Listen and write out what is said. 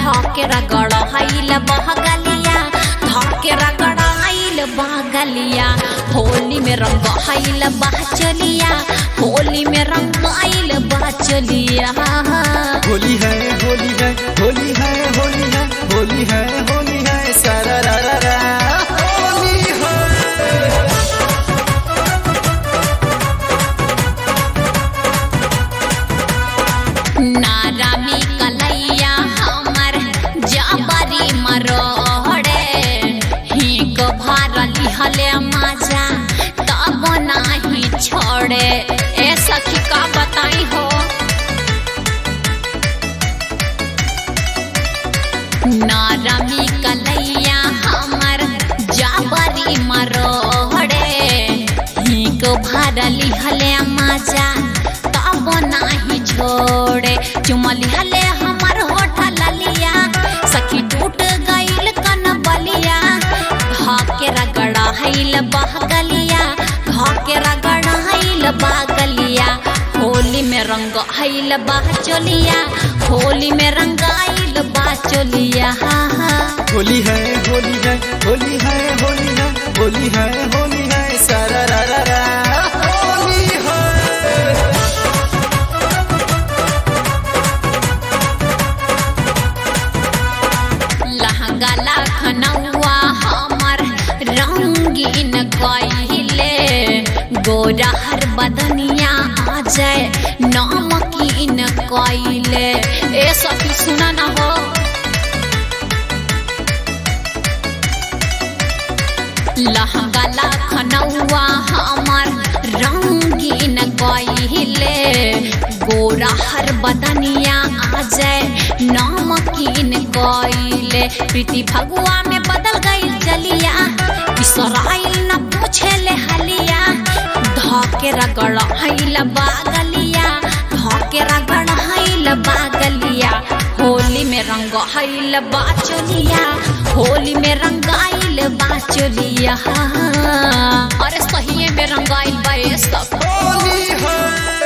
धके रगड़ हईल बहगलिया धके रगड़ हईल बहगलिया होली में रंग हईल बहचलिया होली में रंग आइल बहचलिया होली है होली है होली है होली है होली है होली है सारा रा रा रा होली है नारामी कलैया हमर जबरी मरोड़े हिक भारली हले मजा तब नाही छोड़े ए सखी का बताई हो नारामी कलैया हमर जबरी मरोड़े हिक भारली हले मजा तब नाही छोड़े चुमली हले हमर होठ ललिया सखी टूट गईल कन बलिया धाके रगड़ा हईल बहगलिया धाके रगड़ा हईल बहगलिया होली में रंग हईल बहचोलिया होली में रंग आइल बहचोलिया हा हा होली है होली है होली है होली है होली है होली है सारा रा रा रा होली है लहंगा लखनऊआ हमर रंगीन कहिले गोरा हर बदनिया आ जाए नमकीन कइले ए सखी सुना ना हो लहंगा लखनऊआ हमर रंगीन कहिले गोरा हर बदनिया आ जाए नमकीन कइले प्रीति भगुआ में बदल गई जलिया बिसराइल न पूछे ले हलिया धके रगड़ हईल बागलिया धके रगड़ हईल बागलिया होली में रंग हईल बाचलिया होली में रंग आइल बाचलिया अरे सही में रंग आइल बा ए सब होली है